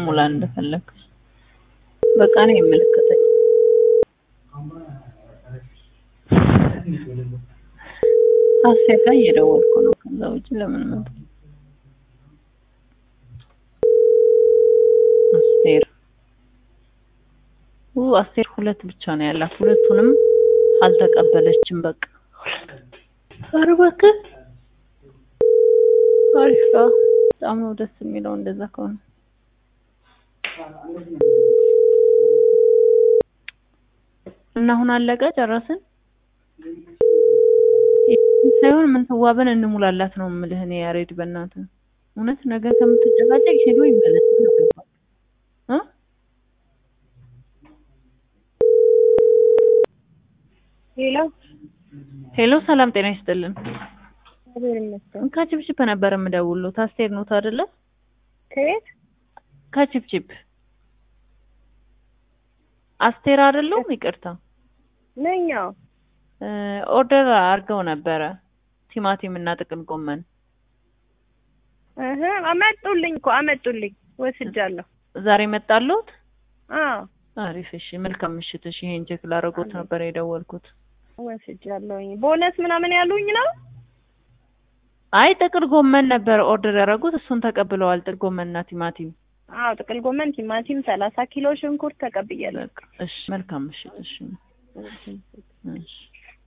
ሙላ እንደፈለግ በቃ ነው የሚመለከተኝ። ሀሴት ጋር እየደወልኩ ነው። ከዛ ውጭ ለምን መጣ? አስቴር ኡ አስቴር ሁለት ብቻ ነው ያላት። ሁለቱንም አልተቀበለችም። በቃ ኧረ እባክህ አሪፍ ነው። በጣም ነው ደስ የሚለው እንደዛ ከሆነ እና አሁን አለቀ ጨረስን ሳይሆን ምን ተዋበን እንሙላላት ነው የምልህ እኔ ያሬድ በእናትህ እውነት ነገ ከምትጨቃጨቅ ሄዶ ይመለስ ነው ገባ እ ሄሎ ሄሎ ሰላም ጤና ይስጥልን እግዚአብሔር ይመስገን። ከችፕችፕ ነበር የምደውልዎት አስቴር ኖት አይደለ ከቤት ከችፕችፕ አስቴር አይደለሁም ይቅርታ ነኛው እ ኦርደር አድርገው ነበረ ቲማቲም እና ጥቅል ጎመን እህ አመጡልኝ እኮ አመጡልኝ ወስጃለሁ። ዛሬ መጣልዎት አዎ አሪፍ እሺ መልካም ምሽት እሺ ይሄን ቼክ ላደርጎት ነበር የደወልኩት ወስጃለሁኝ። ቦነስ ምናምን ያሉኝ ነው። አይ ጥቅል ጎመን ነበር ኦርደር ያደረጉት እሱን ተቀብለዋል ጥቅል ጎመንና ቲማቲም አዎ ጥቅል ጎመን፣ ቲማቲም፣ ሰላሳ ኪሎ ሽንኩርት ተቀብያለሁ። በቃ እሺ መልካም ምሽት እሺ እሺ